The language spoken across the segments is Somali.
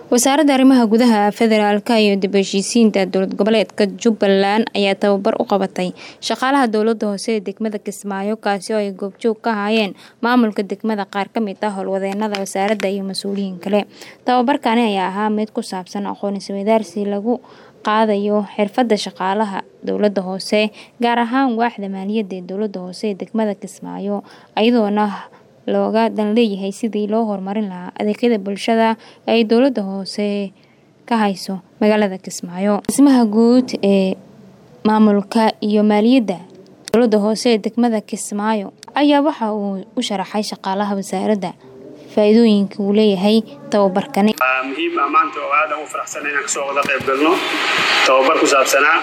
wasaaradda arrimaha gudaha federaalka iyo dib heshiisiinta dowlad goboleedka jubbaland ayaa tababar u qabatay shaqaalaha dowlada hoose ee degmada kismaayo kaasi oo ay goobjoog ka hayeen maamulka degmada qaar ka mid ah howlwadeenada wasaaradda iyo mas-uuliyiin kale tababarkani ayaa ahaa mid ku saabsan aqoon isweydaarsi lagu qaadayo xirfadda shaqaalaha dowlada hoose gaar ahaan waaxda maaliyadda ee dowlada hoose ee degmada kismaayo iyadoona looga dan leeyahay sidii loo horumarin lahaa adeegyada bulshada ay dowlada hoose ka hayso magaalada kismaayo dhismaha guud ee maamulka iyo maaliyadda dowlada hoose ee degmada kismaayo ayaa waxa uu u sharaxay shaqaalaha wasaaradda faa-iidooyinka uu leeyahay tababarkani muhiim ah maanta oo aadan u faraxsana inaan kasoo wada qayb galno tababar ku saabsanaa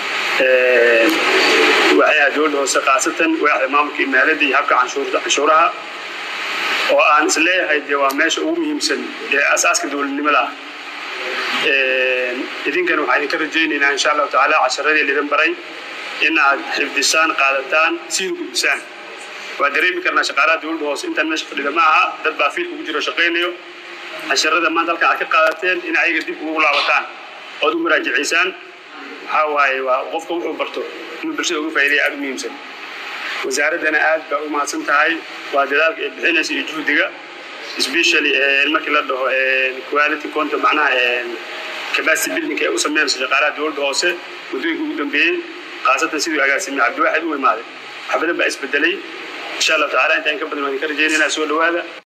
waaxyaha dowladda hoose khaasatan waaxda maamulka iyo maaliyadda iyo habka canshuuraha oo aan is leeyahay dee waa meesha ugu muhiimsan ee asaaska dowladnimada ah idinkana waxaan idinka rajaynaynaa insha allahu tacaala casharadii lidin baray in aad xifdisaan qaadataan siina gudbisaan waa dareemi karnaa shaqaalaha dowladda hoose intaan meesha fadhida ma aha dad baa fiilka ugu jiro shaqaynayo casharada maanta halkan aad ka qaadateen in ayaga dib ugu laabataan ood u muraajicaysaan waxaa waaye waa qofka wuxuu barto inuu bulshada uga faa'iidaya aad u muhiimsan wasaaraddana aad baa u mahadsan tahay waa dadaalka ay bixinaysa iyo juhdiga especially markii la dhaho quality content macnaha capacity building ee u sameynaysa shaqaalaha dowladda hoose muddooyinka ugu dambeeyey khaasatan siduu agaasimay cabdiwaaxid u imaaday wax badan baa isbedelay insha allahu tacala intaan ka badan waan idinka rajaynayna soo dhawaada